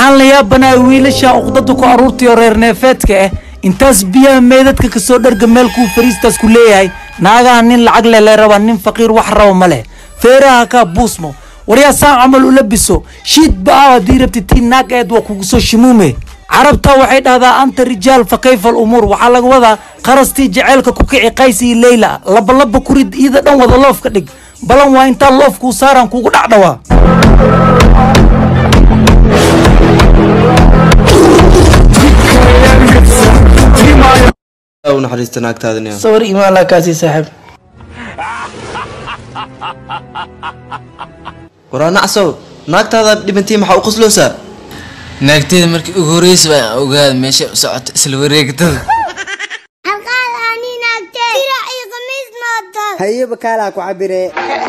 waxaan la yaabanahay wiilasha uqdada ku aruurtayo reer neefeedka ah intaas biyaha meydadka kasoo dharga meel kuu fariistaas ku leeyahay naagaha nin lacag leh le raba nin faqiir wax raba ma leh feeraha kaa buusmo waryaa saan camal u labiso shiid ba-aa haddii rabti tii naag eed waa kugu soo shimuume carabta waxay dhahdaa anta rijaal fa kayfa alumuur waxaa laga wadaa qarastii jaceylka ku kici qaysi iyo leyla labalaba kurid iida dhan wada loof ka dhig balan waa intaa loof kuu saaraan kugu dhacdhawaa u naxariista naagtaadaniya sawir imaan laa kaasii saaxiib waraa nacsow naagtaada dhibantii maxaa u qosloosaa naagteeda markii ugu horreysa baan ogaada meesha u socoto isla wareegtada halqaad aanii naagtee dirac iyo khamiis mootood hayaba kaalaa ku cabire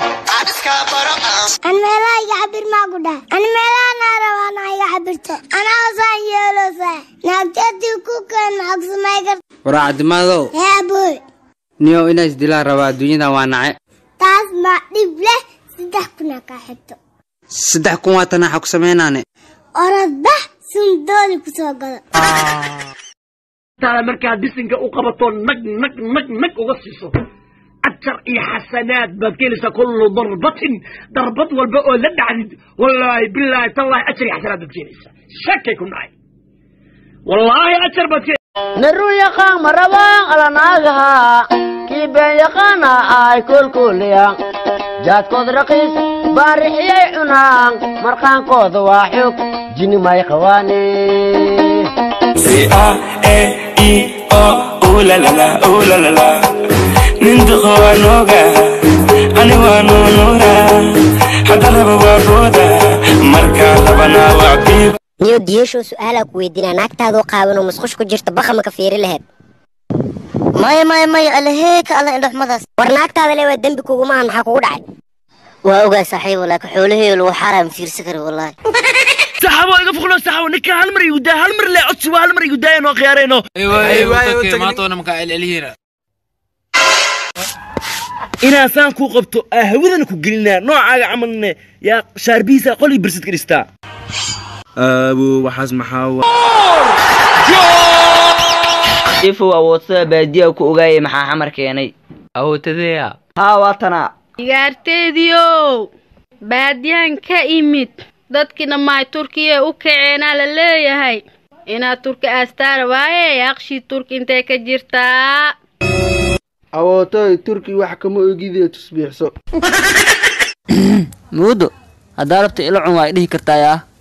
an meelaha iga cabir maa ku dhahay an meelaha naa rabaana iga cabirto anaa osaan yeeloosaa naagteedii ku keen maxaa ku samay karta waraa cabdimadow hee abooy niyow inaa isdilaan rabaa adduunyadan waa nace taas ma dhib leh saddex kuna kaa xigto saddex kun waa tanaaxa ku samaynaane orodbax sundoodi ku soo gado taada markaad bisinka u qabato nag nag nag nag uga siiso ajar iyo xasanaad baad ka helaysaa kullu darbatin darbad walba oo la dhacdid wallaahi bilaahi tallaahi ajar iyo xasanaad baad ka helaysaa shakay ku dhacay wallaahi ajar baad ka narun yaqaan ma rabaan alanaagaha kii been yaqaana ay kolkoliyaan jaadkood raqiis baarixiyay cunaan marqaankooda waa xog jini may qawaane ninduqo waa nooga ani waa nuunuura hadda raba waa booda markaa rabana waa biib niyo diyashoo su-aalaa ku weydiinaa naagtaadoo qaaban oo musqush ku jirta baqa maka fiiri laheyd maya maya maya alaheeka alla indhoxmadaas war naagtaada le waa dembi kuguma maxaa kugu dhacay waa ogaa saaxiibo laakiin xoolaheeyo lagu xaaraam fiirsan kara wallaahi saxaabo iga fuqlo saxaabo ninka hal mar igu daa hal mar le codsi waa hal mar igu daayano khiyaarayno maantona makaa celcelihiina inaa saan kuu qabto aa hawadana ku gelinaa noocaaga camalne yaa shaarbihiisa qolii birsid ka dhistaa aabo waxaas maxaa wa ifow awoodsada baadiyaa ku ogaayay maxaa xamar keenay awootadeya haa waa tanaa igaarteediiow baadiyahan ka imid dadkii dhammaay turkiya u kaceenaa la leeyahay inaad turki aastaara waaye aqshii turki intay ka jirtaa awootoy turki wax kama ogidee tusbiixso muudo haddaa rabta ila cun waa dhihi kartaa yaa